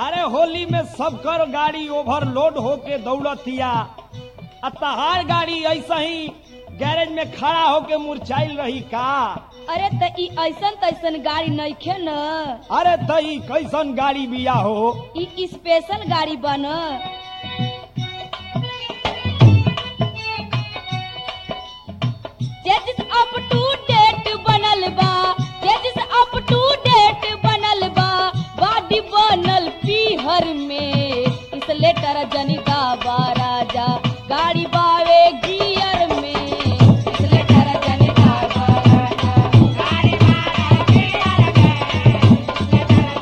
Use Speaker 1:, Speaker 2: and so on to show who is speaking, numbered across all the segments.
Speaker 1: अरे होली में सबकर गाड़ी ओवरलोड होके दौड़तिया आ तहार गाड़ी ऐसा ही गैरेज में खड़ा होके मुरझाइल रही का
Speaker 2: अरे त ई ऐसन तैसन गाड़ी नइखे न
Speaker 1: अरे तई कैसन गाड़ी बिया हो
Speaker 2: ई स्पेशल गाड़ी बन जजिस अप टू डेट बनल बा जजिस अप टू डेट बनल बा बॉडी बनल पीहर में इस लेटर जनिका बा राजा गाड़ी बावे गियर में इस लेटर जनिका बा राजा गाड़ी बावे गियर में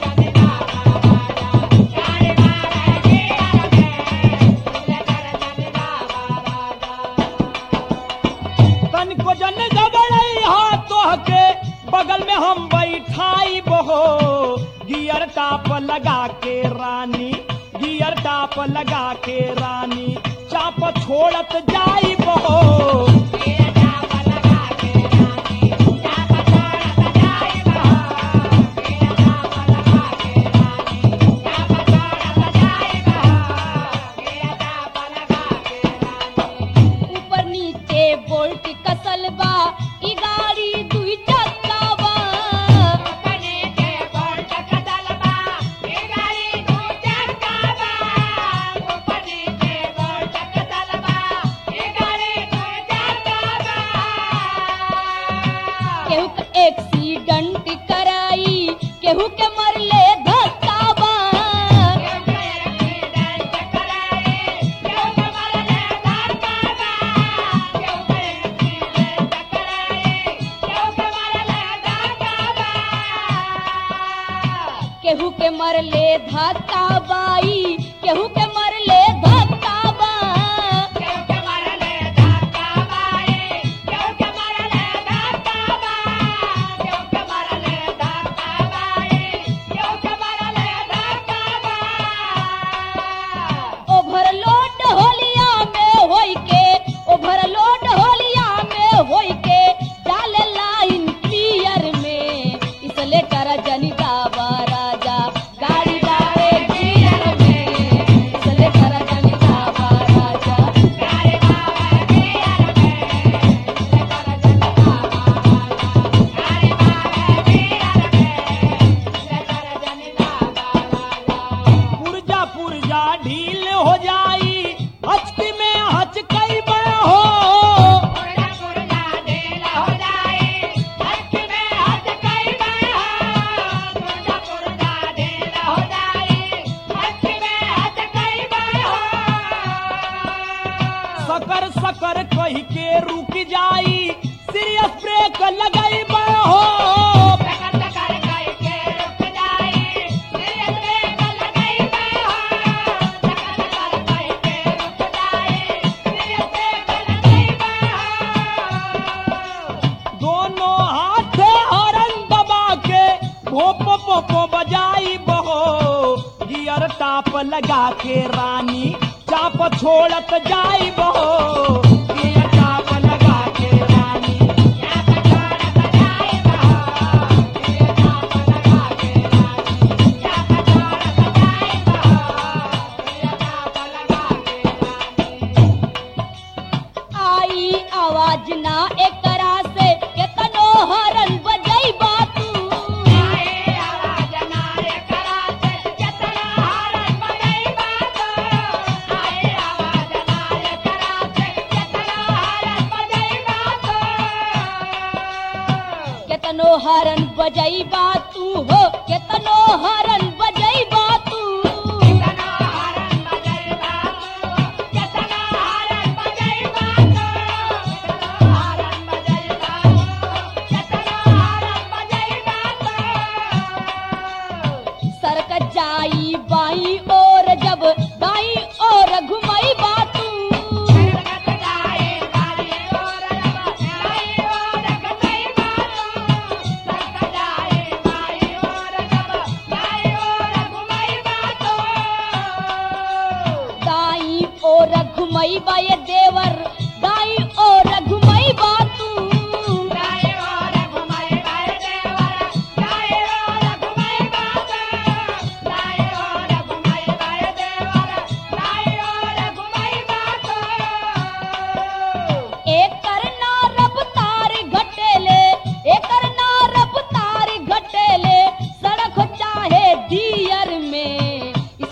Speaker 1: तनिको जन गबड़ई हाथ तोहके बगल में हम बैठाई बहो गियर टाप लगा के रानी गियर टाप लगा के रानी चाप छोड़त जाई बहो
Speaker 2: ऊपर नीचे बोल्ट कसल बा ई गाड़ी दुई चक्का बा केहू के एक्सीडेंट कराई केहू के मरले धक्का बा केहू के मरले धक्का बाई केहू के मरले धक्का बा ओवरलोड होलिया में होई के ओवरलोड होलिया में होई के डाले लाइन क्लियर में इस लेटर जनिता बा राजा गाड़ी बावे गियर में इस लेटर जनिता बा राजा गाड़ी बावे गियर में इस लेटर जनिता बा राजा गाड़ी बावे गियर में इस लेटर जनिता बा राजा
Speaker 1: पुरजा पुरजा ढील हो जाई हचकी में हचकई बड़ा हो सकर सकर कही के रुक जाई सीरियस ब्रेक लगाई बड़ा हो दोनों हाथे हरन दबा के भोपो पोपो बजाई बहो गियर टाप लगा के रानी चाप छोड़त जाई बहो गियर टाप लगा के रानी
Speaker 2: आई आवाज ना एकरा से केतनो हरन बजई बातू केतनो हरन बजई बातू हो केतनो हरन बजई बातू सरक जाई बाई और जब दाई और घुमई बातू दाई और घुमई बा ये देवर दाई और घुमई बातू
Speaker 3: Bye.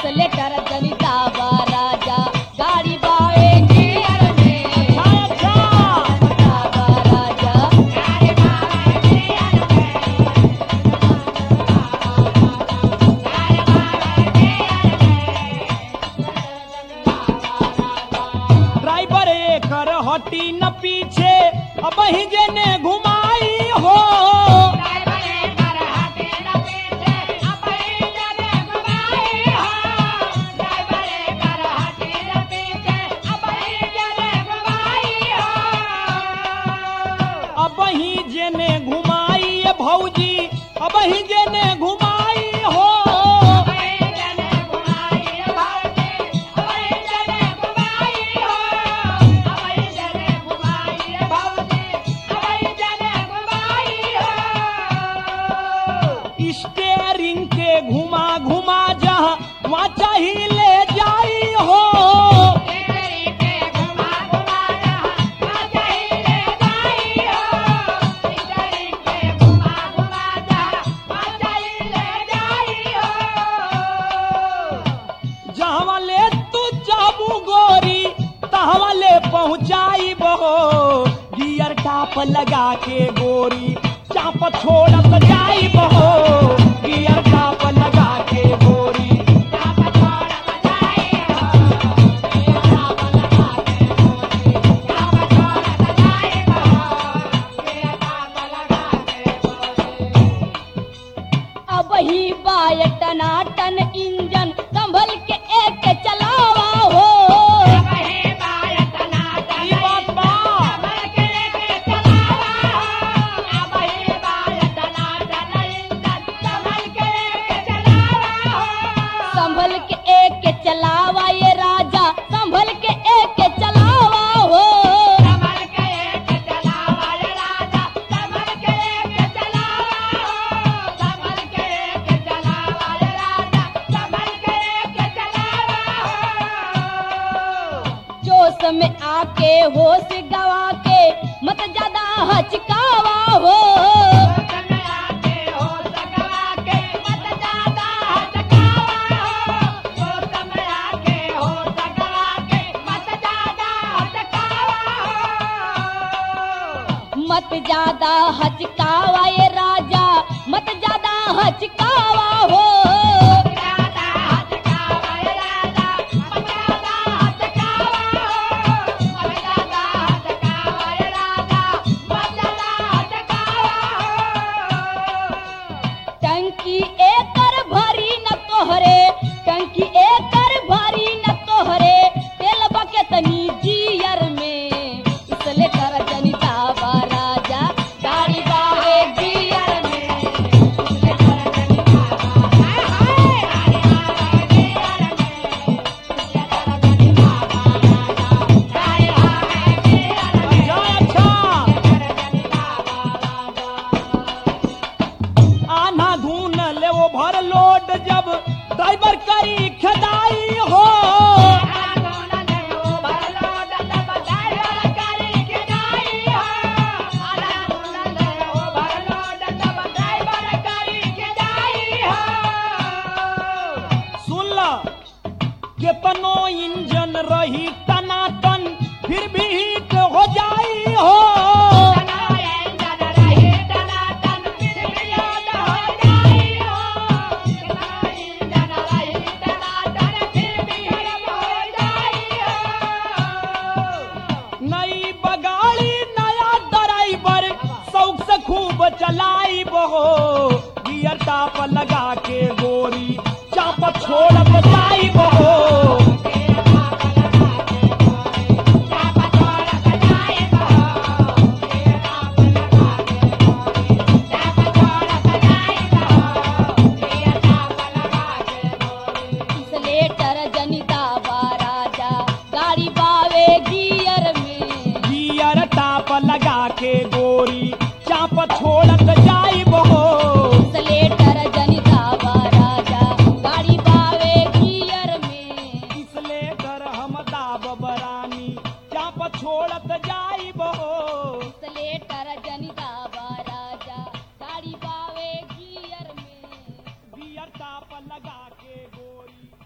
Speaker 2: इसलेटर जनिता बा राजा गाड़ी बावे गियर में
Speaker 1: अच्छा अच्छा
Speaker 2: बा राजा
Speaker 1: ड्राइवर एकर हटी न पीछे अब ही जेने घुमाई हो अब ही जेने घुमाई ए भौजी अब ही जेने घुमाई हो स्टेरिंग के घुमा घुमा जहाँ वहाँ चाहिए ले जाई हो जहाँ ले तू चाबू गोरी तहाँ ले पहुँचाई बहो गियर टाप लगा के गोरी चाप छोड़त जाई बहो गियर टाप लगा के गोरी
Speaker 2: अब ही बाय टनाटन इंजन संभल के एक चलावा हो
Speaker 1: ई बात बा
Speaker 2: संभल के एक चलावा ये राजा संभल के एक चलावा हो जोश में आके होश गवा के मत ज्यादा हचकावा हो मत ज्यादा हचकावा ये राजा मत ज्यादा हचकावा हो टंकी एकर भरी न तोहरे टंकी एकर भरी न तोहरे तेल बकेत जियर में इसले कर जनिता बा राजा गाड़ी बावे गियर में इसले कर जनिता
Speaker 1: अच्छा अच्छा आना धून ले वो भर लोड जब ड्राइवर करी खदाई हो सुन ल केतनो इंजन रही टनाटन फिर भी हिट हो जाई हो नई बगाड़ी नया ड्राइवर शौक से खूब चलाई बहो गियर टाप लगा के गोरी चाप छोड़त जाई बहो
Speaker 2: इसलेटर जनिता बा राजा गाड़ी बावे गियर में
Speaker 1: गियर टाप लगा के गोरी चाप छोड़त जाई बहो
Speaker 2: इसलेटर जनिता बा राजा गाड़ी बावे गियर में
Speaker 1: इसले कर हम दाब बरानी चाप छोड़त जाई बहो